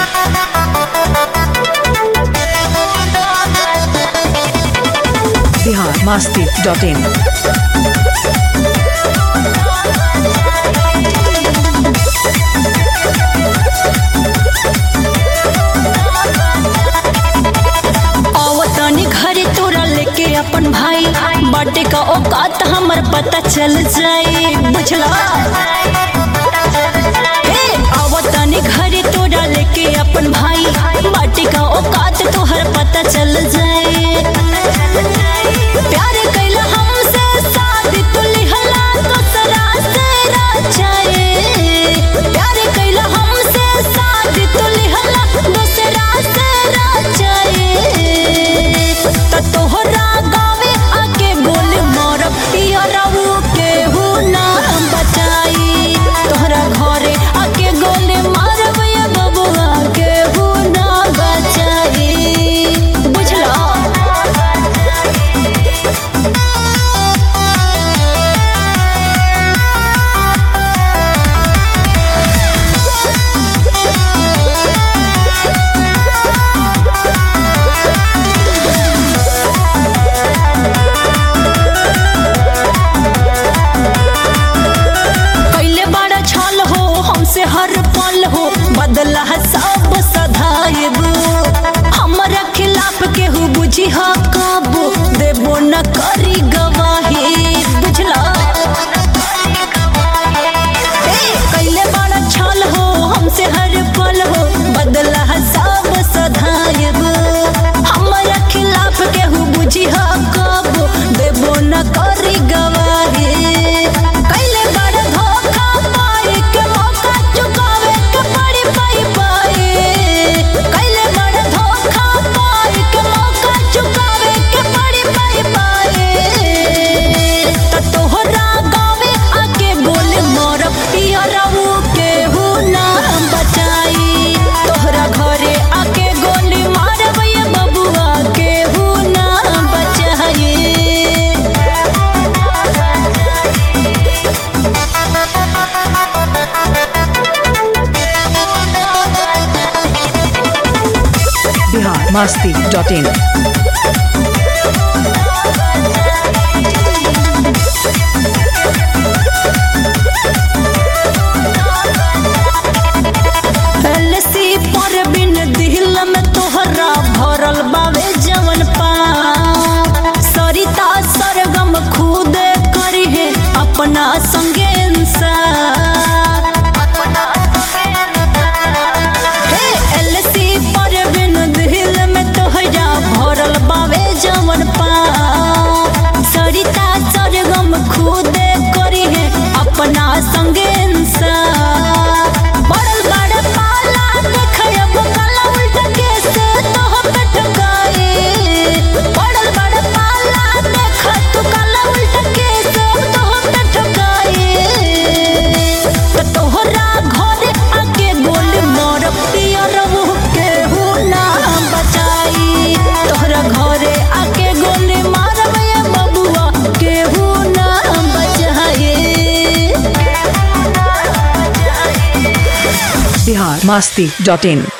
Bihar Masti dot इन आवतनी घरे तोरा लेके अपन भाई बाटे का औकात हमर पता चल जाई बुझला हे आवतनी घरे तोरा लेके अपन भाई बाटे का औकात तोहर पता चल जाई प्यार कैला हमसे शादी तू लिहला दूसरा से रचाए प्यार कैला हमसे शादी तू लिहला दूसरा से रचाए त तोहरा गावे आके बोल मोर पियरऊ केहू ना बचाई तोहरा घरे आके गोले मारब ये बबुआ केहू ना बचाई बुझला कैले बड़ा छल हो हमसे हर पल हो बदला सब सधाएब हमरा खिलाफ केहू बुझी हा काबू देबो न करी गवाही बुझला ए, कैले बड़ा छल हो हमसे हर पल हो बदला सब सधाएब हमरा खिलाफ केहू बुझी हा काबू देबो न करी गवाही कैले बड़ा धोखा पाए के मौका चुकावे के पड़ी पाई पाए कैले बड़ा धोखा पाए के मौका चुकावे के पड़ी पाई पाए त तोहरा गावे आके बोल मोर पियरऊ केहू ना बचाई तोहरा घरे आके गोली मारब ये बबुआ केहू ना बचाई बिहार मस्ती डॉट इन एलसी पर बिन दिल में तोहरा भरल बावे जवन पा सरिता सरगम खुद करी है अपना संगे इंसाफ। हे एलसी पर बिन दिल में तोहरा भरल बावे जवन पा सरिता सरगम खुद करी है अपना संगे इंसाफ। बड़ल बड़ पाला देखब काला उल्टा कैसे तोह पे ठकाए बड़ल बड़ पाला देख तू काला उल्टा कैसे तोह पे ठकाए त तोहरा घरे आके गोल मोर पियरऊ केहू ना बचाई तोहरा घरे आके गोल मारब ये बबुआ केहू ना बचाई बिहार मस्ती डॉट इन